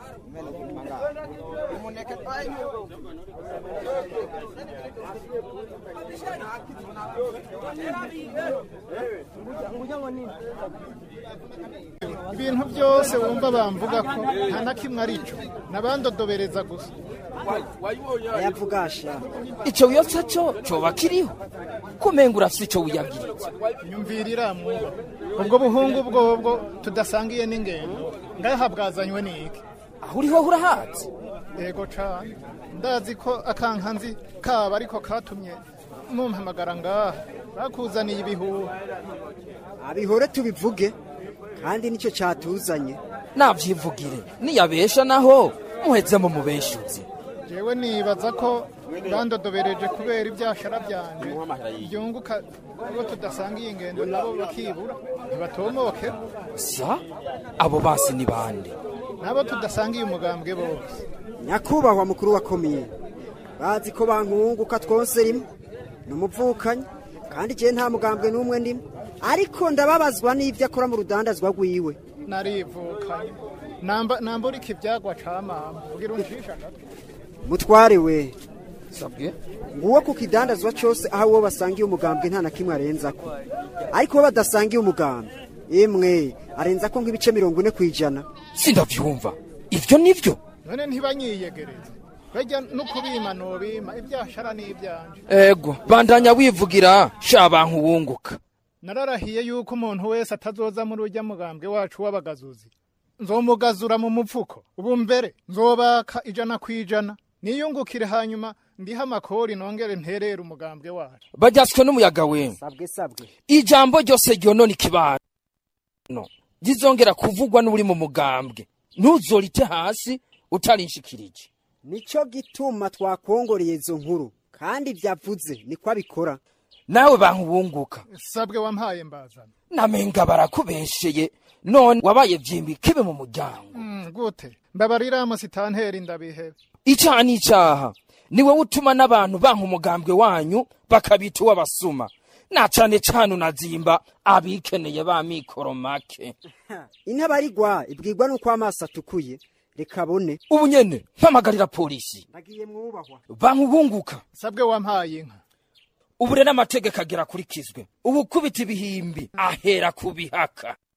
ibintu byose wumva bamvuga ko nta na kimwe ari cyo nabandodobereza gusa yavugasha ico wiyotsa co coba kiriho kumenga urafise ico wiyabwiritse nyumvira iramuba ubwo buhungu bwobwo tudasangiye n'ingendo ngaha bwazanywe n'iki aho uriho urahazi yego cane ndazi ko akankanzi kaba ariko katumye mumpamagara ngaha bakuzaniye ibihuha abihore tubivuge kandi nicyo cyatuzanye navyivugire niyabesha naho muhezemo mubeshuzi jewe nibaza ko bandodobereje kubera ibyashara byanje byunguka abo tudasangiye ingendo nabo bakibura ntibatomoke sa abo basi ni bande nabo tudasangiye umugambwe bose nyakubahwa mukuru wa komine bazi ko bankunguka twose rimwe ni umuvukanyi kandi igihe nta mugambwe n'umwe ndimo ariko ndababazwa n'ibyo akora mu rudandazwa rwiwe narivukanye namba nambura iki ibyagwa ca mama ugira uncisha agatwe mutware we sabwe nguwo ku kidandazwa cyose aho uwo basangiye umugambwe nta na kimwe arenzako ariko uwo badasangiye umugambwe emwe arenzako nk'ibice mirongo ine ku ijana sindavyumva ivyo nivyo none ntibanyiyegereze bajya no kubima nobima ibyashara n'ibyanje ego bandanya wivugira sha bantu wunguka nararahiye yuko umuntu wese atazoza muri ujya mugambwe wacu w'abagazuzi nzomugazura mu mupfuko ubu mbere nzobaka ijana ku ijana niyungukire hanyuma ndiha amakori nongere nterere umugambwe wacu bajyatswe n'umuyaga we sabwe sabwe ijambo ryose ryonona ikibano rizongera kuvugwa n'uri mu mugambwe ntuzorite hasi utarinshikirije nicyo gituma twakongoreye izo nkuru kandi byavuze niko abikora nawe bantu wunguka sabwe wampaye mbazana namenga barakubesheye none wabaye vyimbi kibe mu muryango Mm, gute mbabarira musitanteri ndabihebe icaha n'icaha ni wowe utuma n'abantu banka umugambwe wanyu bakabita uw'abasuma na cane cane unazimba abikeneye ba mikoro make intabarigwa ibwirwa n'uko amaso atukuye reka abone ubu nyene mpamagarira polisi nagiye mwubahwa bantu bunguka sabwe wampaye inka ubu rero amategeko agera akurikizwe ubu kubita ibihimbi ahera ku bihaka